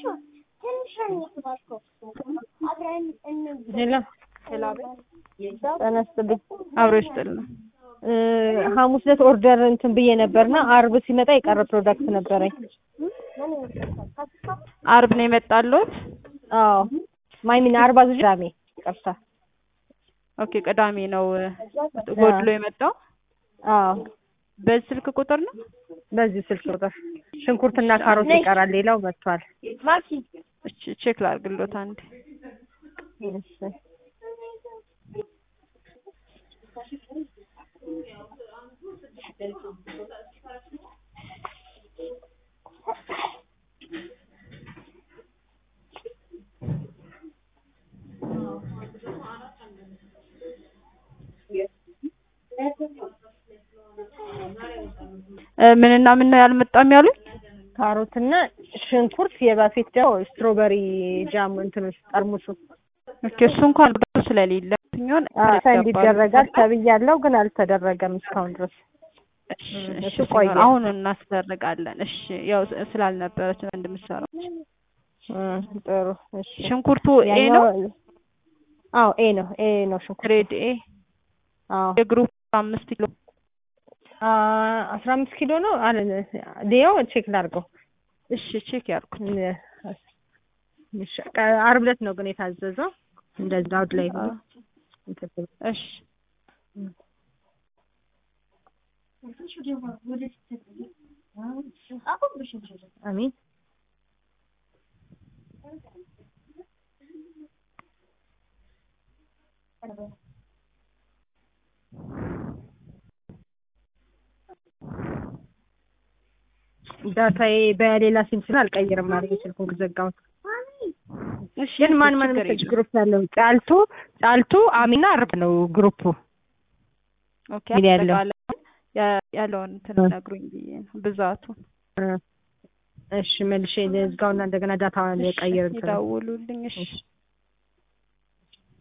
ሄሎ ጤና ይስጥልኝ። አብሮ ይስጥልን። እ ሐሙስ ዕለት ኦርደር እንትን ብዬ ነበርና አርብ ሲመጣ የቀረ ፕሮዳክት ነበረኝ። አርብ ነው የመጣሉት? አዎ ማይሚን አርባ ዙ ቅዳሜ ይቅርታ። ኦኬ ቅዳሜ ነው ጎድሎ የመጣው። አዎ በዚህ ስልክ ቁጥር ነው? በዚህ ስልክ ቁጥር ሽንኩርትና ካሮት ይቀራል። ሌላው መጥቷል። እሺ ቼክ ላድርግሎት አንዴ። እሺ እ ምንና ምን ነው ያልመጣም ያሉኝ? ካሮትና ሽንኩርት የባፌት ደግሞ ስትሮበሪ ጃም እንትኖች ጠርሙሱ ኦኬ እሱ እንኳን ብዙ ስለሌለ ሲሆን ሰንድ ይደረጋል ተብያለሁ፣ ግን አልተደረገም እስካሁን ድረስ። እሺ እሱ እሺ ቆየ። ሲሆን አሁን እናስደርጋለን። እሺ ያው ስላልነበረች ነው እንደምትሰራው። እ ጥሩ እሺ። ሽንኩርቱ ኤ ነው ያኛው- አዎ ኤ ነው ኤ ነው ሽንኩርት። ግሬድ ኤ አዎ የግሩፕ አምስት ኪሎ አ አስራ አምስት ኪሎ ነው አለ ዲያው ቼክ ላድርገው። እሺ ቼክ ያርኩት። እሺ ቀ- ዓርብ ዕለት ነው ግን የታዘዘው እንደዛ አውድ ላይ ሆኖ እሺ አሚን ዳታዬ በሌላ ሲም ስለ አልቀይርም አድርጌ ስልኩን ዘጋሁት። እሺ ግን ማን ማን ችግር መሰለሽ የለውም። ግሩፕ ያለው ጫልቱ ጫልቱ አሚና አርብ ነው ግሩፑ ኦኬ እንግዲህ ያለው- አጠቃላይ ያ- ያለውን እንትን እ። ነግሩኝ ብዬ ነው ብዛቱ። እ። እሺ መልሼ ልዝጋውና እንደገና ዳታ እሺ ቀይር ይደውሉልኝ። እሺ